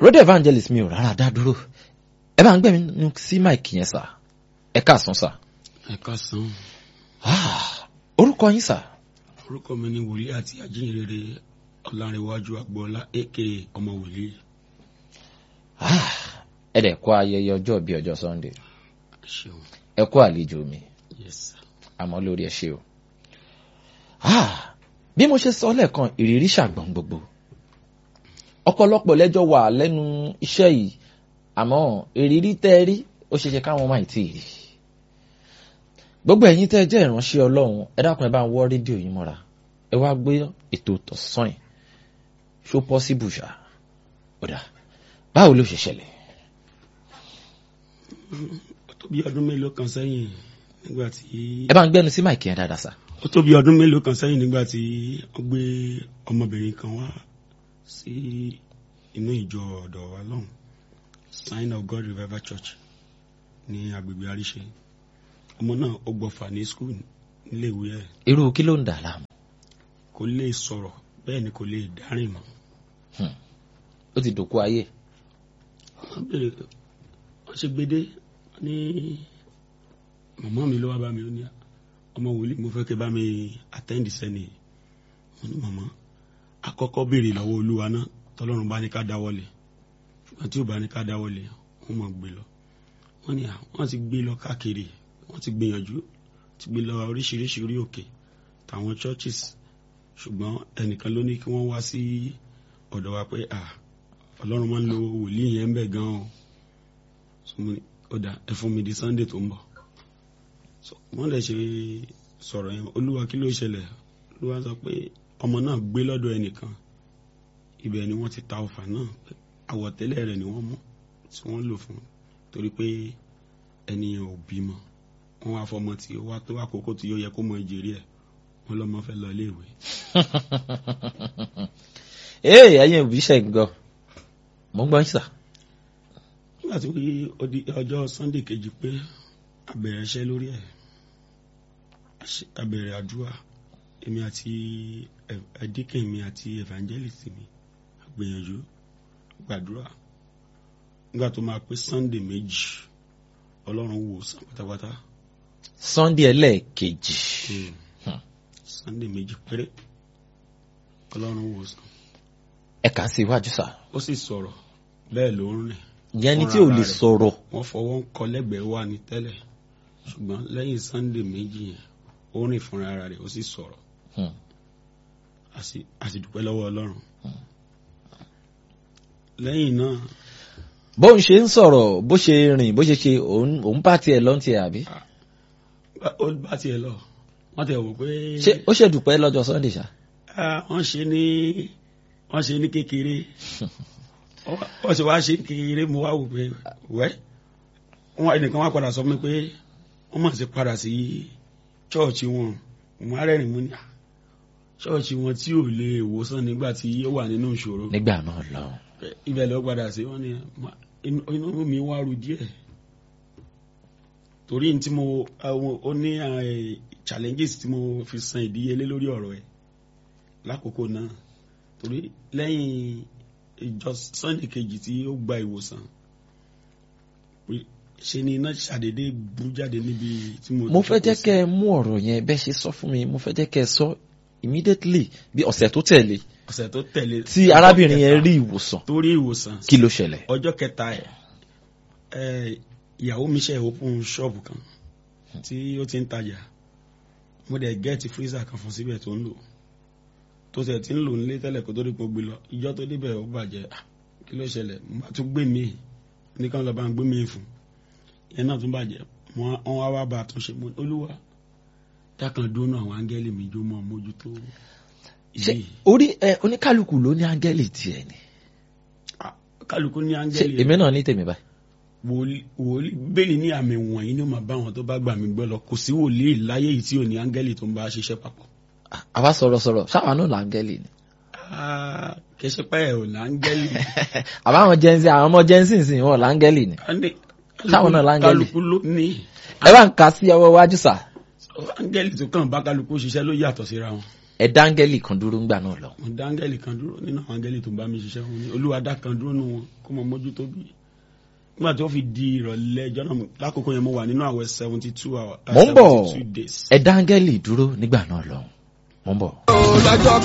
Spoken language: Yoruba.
road evangelist mi ò rárá dá dúró ẹ bá ń gbẹ̀mí nu sí mike yẹn sà ẹ káàsán sà ẹ káàsán Ah, orúkọ yín sà orúkọ mi ni wòlíì àti àjíǹrere ọlárẹwájú agboola aka ọmọ wòlíì Ah, ẹ dẹ̀ kó ayẹyẹ ọjọ́ bíi ọjọ́ sunday ẹ ṣeun ẹ kó àlejò mi yes sir. àmọ́ lórí ẹ ṣe o. Ah, bí mo ṣe sọ lẹ́ẹ̀kan ìrírí ṣàgbọ́n gbogbo ọ̀pọ̀lọpọ̀ lẹ́jọ́ wà lẹ́nu iṣẹ́ yìí àmọ́ ìrírí tẹ́ ẹ rí ó ṣeéṣe káwọn máa tí ì rí gbogbo ẹ̀yin tẹ́ ẹ jẹ́ ìránṣẹ́ ọlọ́run ẹ dákun ẹ bá ń wọ́ rédíò yìí mọ́ra ẹ wá gbé ètò tọ̀sán yìí ṣó pọ́síbù ṣá ọ̀dà báwo ló ṣe ṣẹlẹ̀ ó tó bí ọdún mélòó kan sẹ́yìn nígbà tí ẹ bá ń gbẹ́nu sí máìkì yẹn dáadáa sá ó tó bí ọdún mélòó kan sẹ́yìn nígbà tí wọ́n gbé ọmọbìnrin kan wá sí inú ìjọ ọ̀dọ̀ wa lọ́hùn sign of god revival church ní agbègbè àríṣe ọmọ náà ó gbọ́fà ní skul níléèwé ẹ̀ irú kí ló ń dà láàmú kò lè sọ̀rọ̀ bẹ́ẹ̀ ni kò lè dárìn mọ́ ó ti dòkú ayé wọ́n bèrè wọ́n ṣe gbédé ní màmá mi ló wá bá mi ó ní ọmọ wòlíì mo fẹ́ kẹ́ bá mi attend sẹ́ni mo ní màmá àkọ́kọ́ béèrè lọ́wọ́ olúwa náà tọ́lọ́run bá ní ká dáwọ́lé ṣùgbọ́n tí ò bá ní ká dáwọ́lé wọ́n mọ̀ gbé lọ wọ́n ní à wọ́n ti gbé lọ káàkiri wọ́n ti gbìyànjú ti gbé lọ oríṣiríṣi orí òkè tàwọn churches ṣùgbọ́n ẹnìkan ló ní kí wọ́n wá sí ọ̀dọ̀ wa pé à ọlọ́run máa ń lo wòlíì yẹn ń bẹ̀ gan o so mo ní ó dà ẹ fún mi di sunday tó ń bọ̀ so wọ́n lè ṣe sọ̀rọ̀ yẹn olúwa kí ló ṣẹlẹ̀ olúwa sọ pé ọmọ náà gbé lọ́dọ̀ ẹnìkan ibẹ̀ ni wọ́n ti ta ọfà náà pé àwọ̀tẹ́lẹ̀ rẹ̀ ni wọ́n mú tí wọ́n lò fún torí pé ẹnìyàn ò bímọ wọ́n wá fọmọ tí ó wá tó àkókò tí ó yẹ kó mọ ìjèrè ẹ̀ wọ́n lọ́mọ fẹ́ lọ iléèwé ee ẹ̀yin òbí ṣe ń gbọ́ mo ń gbọ́ yín sà nígbà tí ó di ọjọ́ sunday kejì pé abẹ̀rẹ̀ iṣẹ́ lórí ẹ̀ abẹ̀rẹ̀ àdúrà èmi àti ẹ̀dínkìn mi àti evangelist mi àgbìyànjú gbàdúrà nígbà tó máa pé sunday méjì ọlọ́run wò sàn pátápátá sunday ẹlẹ́ẹ̀kejì sunday méjì péré ọlọ́run wò sàn ẹ kà á sí iwájú sà ó sì sọ̀rọ̀ bẹ́ẹ̀ ló ń rìn ìyẹn ni tí ò lè Fúnra rẹ̀. sọ̀rọ̀ wọ́n fọwọ́ ń kọ lẹ́gbẹ̀ẹ́ wà ní tẹ́lẹ̀ ṣùgbọ́n lẹ́yìn sunday méjì yẹn ó rìn fúnra ara rẹ̀ ó sì sọ̀rọ̀ Hmm. a sì- a sì dúpẹ́ lọ́wọ́ ọlọ́run lẹ́yìn náà bó ń ṣe ń sọ̀rọ̀ bó ṣe rìn bó ṣe ṣe òun òun bá tiẹ̀ lọ́n tiẹ̀ àbí bá- ó bá tiẹ̀ lọ wọ́n tẹ̀ wò pé ṣé ó ṣèdùpẹ́ lọ́jọ́ sunday ṣá Ah, wọ́n ṣe ní wọ́n ṣe ní kékeré Wọ́n- wọ́n ṣe wá ṣe ní kékeré mo wá wò pé wẹ́ wọ́n ẹnìkan wá padà sọ fún mi pé wọ́n mọ̀ sí padà sí chọ́ọ̀chì wọn mo á rẹ́rìn mú ní "Ah, chọ́ọ̀chì wọn tí ò lè wòsàn nígbà tí ó wà nínú ìṣòro nígbà náà lọ ibẹ̀ lọ padà sí wọ́n ní "Ma- inú inú mi wá ru díẹ̀ torí tí mo àwọn ó ní eh, challenges tí mo fi san ìdíyelé lórí ọ̀rọ̀ ẹ̀ lákòókò náà torí lẹ́yìn ìjọ sunday kejì tí ó gba ìwòsàn pé ṣe ni iná ṣàdédé bú jáde níbi tí mo mo fẹ́ jókòó jẹ́ sí. kẹ́ ẹ mú ọ̀rọ̀ yẹn bẹ́ẹ̀ ṣe sọ fún mi mo fẹ́ jẹ́ kẹ́ ẹ sọ immediately bí ọ̀sẹ̀ tó tẹ̀lé ọ̀sẹ̀ tó tẹ̀lé tí arábìnrin yẹn rí ìwòsàn torí ìwòsàn kí ló ṣẹlẹ̀ ọjọ́ kẹta ẹ̀ ẹ̀ ìyàwó mi ṣe open shop kan tí ó ti ń tajà mo dẹ̀ gẹ́ẹ̀tì freezer kan fún síbẹ̀ tó ń lò tó tẹ̀ tí ń lò nílé tẹ́lẹ̀ kó tó rí gbogbo lọ ìjọ tó débẹ̀ ó bàjẹ́ Ah, kí ló ṣẹlẹ̀ mo bá tún gbé mi nìkan lọ́ọ́ bá ń gbé mi fún ìyẹn náà tún bàjẹ́ wọ́n wọ́n wá wá bá a tún ṣe mo ní, olúwa dákan dúró àwọn áńgẹ́lì mi jó mọ́ mójútó ṣé yìí orí ẹ oníkálukú ló ní áńgẹ́lì tiẹ̀ ni Ah, kálukú ní ṣé áńgẹ́lì èmi náà ní tèmi báyìí wòlíì wòlíì bẹ́ẹ̀ni ní àmì wọ̀nyí ni ó máa bá wọn tó bá gbà mí gbọ́ lọ kò sí wòlíì láyé yìí tí ò ní áńgẹ́lì tó ń bá ṣiṣẹ́ papọ̀. Ah, àwa sọ̀rọ̀ sọ̀rọ̀ ṣáwa náà láńgẹ́lì ni Ah, kì í ṣe pé ẹ̀ ò ní áńgẹ́lì. àbáwọn jẹ́nsì àwọn ọmọ jẹ́nsì sìn wọn láńgẹ́lì ni A ní- Táwọn náà láńgẹ́lì. kálukú ló ní ẹ bá ń ka sí ọwọ́ iwájú sà áńgẹ́lì tó kàn bá kálukú ṣiṣẹ́ ló yàtọ̀ síra wọn. ẹ dáńgẹ́lì kan dúró ńgbà náà lọ. mo dá áńgẹ́lì kan dúró nínú àwọn áńgẹ́lì tó bá mi ṣiṣẹ́ wọn ni olúwa dá kan dúró nù wọn kó mọ mójútó bí nígbà tí ó fi di ìrọ̀lẹ́ ẹjọ́ náà lákòókò yẹn mo wà nínú àwẹ̀ seventy two hours Mo ń bọ̀. seventy two days. ẹ dáńgẹ́lì dúró nígbà náà lọ. mo ń bọ̀. lọ́jọ́